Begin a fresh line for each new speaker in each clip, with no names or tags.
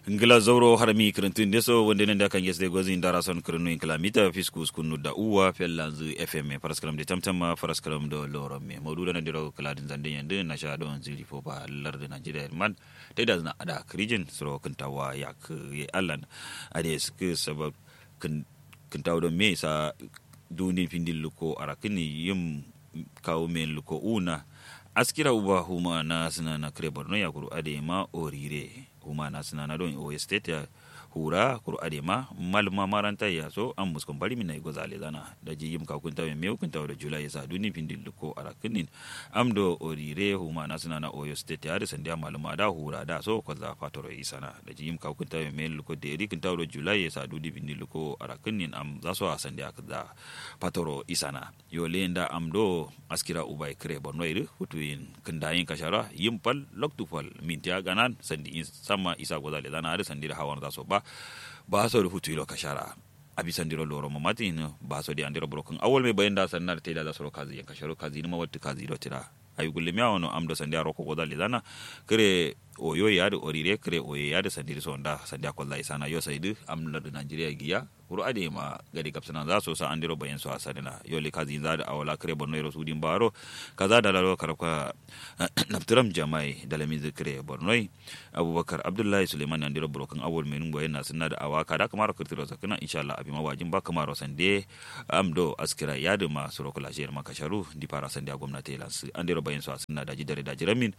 ngila zoro harami kirintun deso wonde nende kan yesde gozi ndara son kirinu kilamita fiskus kunu da uwa fellanzu fm paraskaram de tamtama paraskaram do loro me mawduda na diro kiladin zande yende na sha don zili fo ba larde nigeria man te da na ada krijin suro kintawa yak ye allan ade sk sabab kin kintawa do me sa duni pindil luko arakini yim kawo men luko una askira uba huma na sina na kire borno ya kuru ade ma orire huma na sina na don o state ya hura kuru ade ma malma maranta ya so an muskon bari mina igo zale zana da ji yim ka kunta me me kunta da julai sa duni pindil ko arakinin amdo orire huma na sina na oyo state ya da sandiya malma da hura da so ko za fatoro isana da ji yim ka kunta me luko de ri kunta da julai sa duni pindil ko arakinin am za so a sandiya ka patoro isana yo lenda amdo askira ubai kre borno iri hutuin kendayin kashara yimpal loktupal mintia ganan sandi sama isa gozale dana ada sandira hawan zaso ba ba so da hutu ilo kashara abi sandiro loro mamati no ba so di andiro broken awol me bayenda sannar teda da soro kazi kasharo kazi ni mawatti kazi do tira ayi gulle mi awon amdo sandia roko gozale dana kre oyo yade orire kre oyo yade sandiri sonda sandia kolla isana yo saidu amna da nigeria giya wuro ade ma gadi kapsana za su sa andiro bayan su asadina yoli kazi za da awala kare borno yoro sudin baro kaza da lalo karaka naftiram jamai da lami zikire borno abubakar abdullahi suleiman andiro brokan awol menun bayan na sunna da awaka da kamar kirtiro zakana insha Allah abi mawajin ba kamar sande amdo askira yadu ma surokula jiyar makasharu di para sande gwamnati lansu andiro bayan su asunna da jidare da jiramin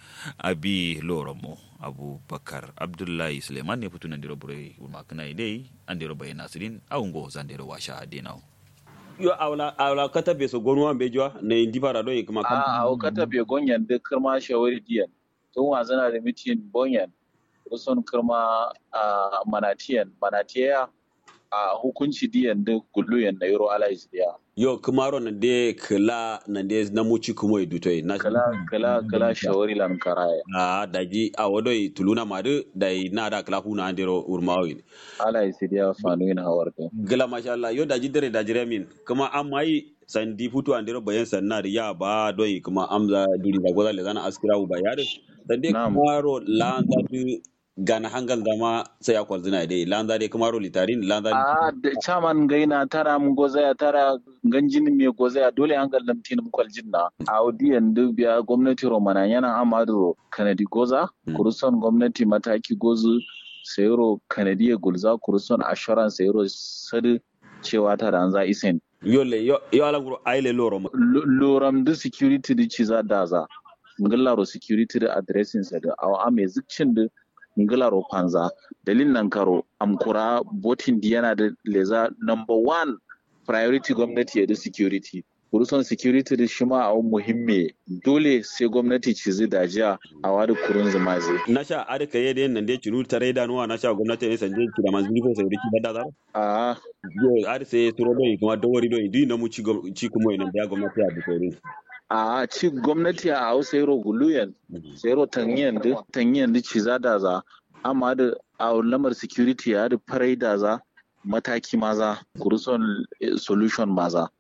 abi loromo abubakar abdullahi suleiman ne fitu nan diro bure makana idai andiro bayan nasirin awungo zandero washa adenao
yo awla awla kata be so gonwa be jwa ne indi para do kuma
kam a aw kata be gonyan de kirma shawari diyan tun wa zana da mitin bonyan usun kirma a manatiyan manatiya a hukunci diyan da gulluyan na euro allies diya
yo kumaro na de kala na de na muci kuma idu to na
kala kala kala shawari lan karaya
a daji a wodo tuluna madu dai na da kala huna andero urmawi
allies diya fanu ina hawarta
gala masha Allah yo daji dare daji remin kuma an mai sandi futu andero bayan sannar ya ba doi kuma amza duri da goza le zana askira u bayar sande kumaro landa du gana hangal dama sai ya kwalzina dai landa dai kuma litarin landa
a da chaman gaina tara mun goza ya tara ganjin me goza ya dole hangal lamtin mu kwaljin na audiyan duk biya gwamnati romana yana amadu kanadi goza kuruson gwamnati mataki gozu sayro kanadiya gulza kuruson assurance sayro sadu cewa tara an za isen
yole yo yo alanguro aile lorom
loram da security di ciza daza ngallaro security da addressing sa da awa ame zikcin da ngilaro panza dalil nan karo amkura botin di yana da leza number one priority gwamnati ya da security kuruson security da shi ma a muhimme dole sai gwamnati ci zai dajiya a wadi kurun zuma zai.
na sha a rika yadda yin nan dai ciru tare da nuwa na sha gwamnati ne sanje ki da manzili ko sai riki da zaro
a
yo a sai turo doyi kuma dawari doyi duk na mu ci ci kuma ina da gwamnati a bisori
a ci gwamnati a hausa yaro guluyan sai yaro tanyiyan da tanyiyan da ci za da za amma da a lamar security ya da farai da za mataki maza kuruson solution maza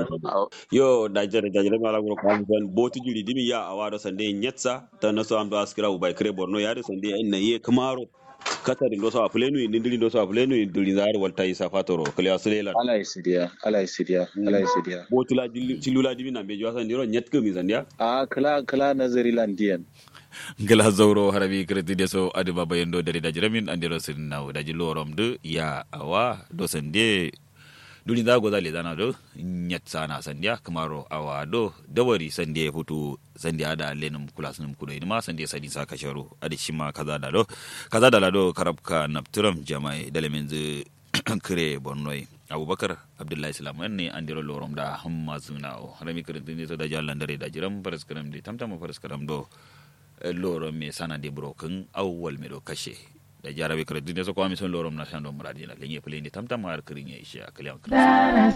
yo dajere dajere mala gro ko amban boti juri dimi ya awado sande nyetsa ta naso amdo askira u bay kre borno yaade sande en ye kamaro katari ndo so aflenu ni ndiri ndo so aflenu ni ndiri zar walta isa fatoro kle aslela
ala isidia ala isidia ala isidia
botula cilula dimi na be jwasa ndiro nyet ko mi zandia
a kala kala nazari landiyan
ngala zawro harabi kredi deso adi baba yendo dari dajiramin andiro sin naw daji lorom de ya awa do sande duni da goza le zana do nyat sana sandiya kamaro awa do dawari sandiya futu sandiya da lenum kula sunum kudo ma sandiya sadi sa kasharo adi shima kaza da do kaza da do karabka napturam jamai dalemin zu kire bonnoi abubakar abdullahi islam ne an diro lorom da hamma suna o harami kirin ne to da jallan dare da jiram faras karam de tamtama faras karam do lorom me sana de broken awwal me do kashe da jarabe kare duniya so ko ami son lorom na shando muradina lenye pele ni tamtam har kirin ya isha kalyan